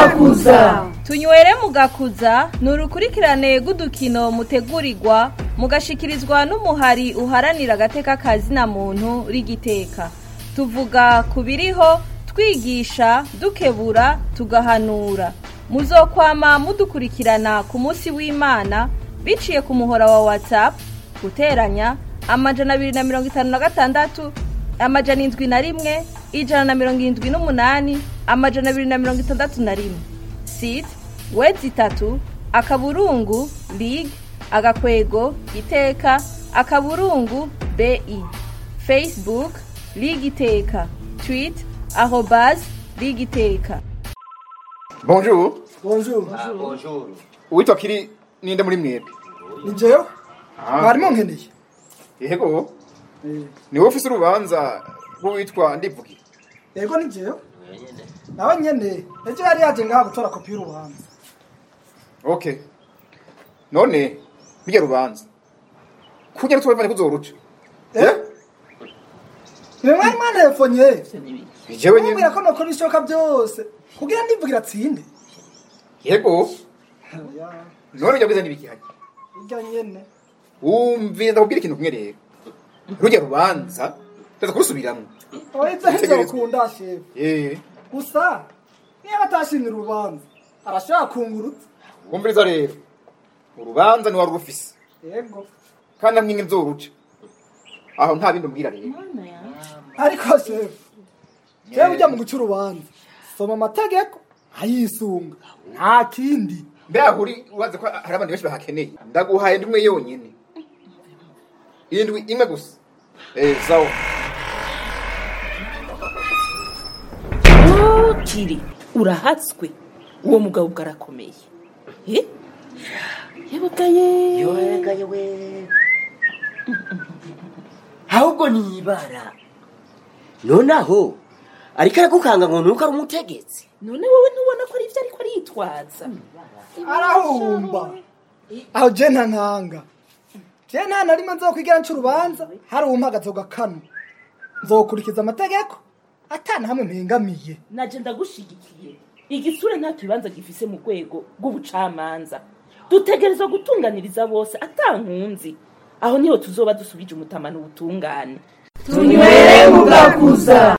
mugakuza tunywere mugakuza ni urukurikirane rw'udukino mutegurirwa mugashikirizwa n'umuhari uharanira agateka kazina muntu rigiteka tuvuga ku biriho twigisha dukebura tugahanura muzokwama mudukurikirana ku munsi w'imana biciye ku muhora wa whatsapp guteranya amajana abiri na mirongo itanu na gatandatu amajana indwi na rimwe ijana na mirongo irindwi n'umunani amajana abiri na mirongo itandatu na rimwe site wezi itatu akaburungu lig agakwego iteka akaburungu bi facebook lig iteka tweet arobas lig iteka bonjour bonjour uwitwa kiri ninde muri mwebwe ni jewe mwarimu nkeneye yego ni wowe ufise urubanza rw'uwitwa ndivugira yego ni jewe nawe nyene ejo yari yaje ngaha gutora kopi y'urubanza okay none bijya rubanza kugira tubavane kuzoruca eh ni mwari mwantefonye jewe nyine mubwira ko nokora ibishoboka byose kugira ndivugira atsinde yego none bijya bwiza n'ibikihari irya nyene wumvira ndakubwira ikintu kumwe rero rujya rubanza ndaza kurusubiramwo oize ntizokunda shefu eh gusa niba atashimira urubanza arashobora kungurutsa wumviriza rero urubanza ni wari urufise yego kandi amwe nzoruca aho nta bindi umbwira rero ariko shefu jewe ujya mu guca urubanza soma amategeko ayisunga nta kindi mbere aho uri ubaze ko hari abandi benshi bahakeneye ndaguhaye ndimwe yonyine indwi imwe gusa eh sawa kiri urahatswe uwo mugabo ubwo arakomeye Eh? yebugaye yoregaye we ahubwo ni ibara nonaho ariko aragukanga ngo nuko ari umutegetsi none wowe ntubona ko ari ibyo ariko aritwaza arahumba aho je nta nkanga je nta na rimwe nzokwigira nca urubanza hari uwumpagaze ugakano nzokurikiza amategeko atana hamwe mpengamiye naje ndagushigikiye igisure nta kibanza gifise mu rwego rw'ubucamanza dutegerezwa gutunganiriza bose atankunzi aho niho tuzoba dusubije umutamano ubutungane tunywere mugakuza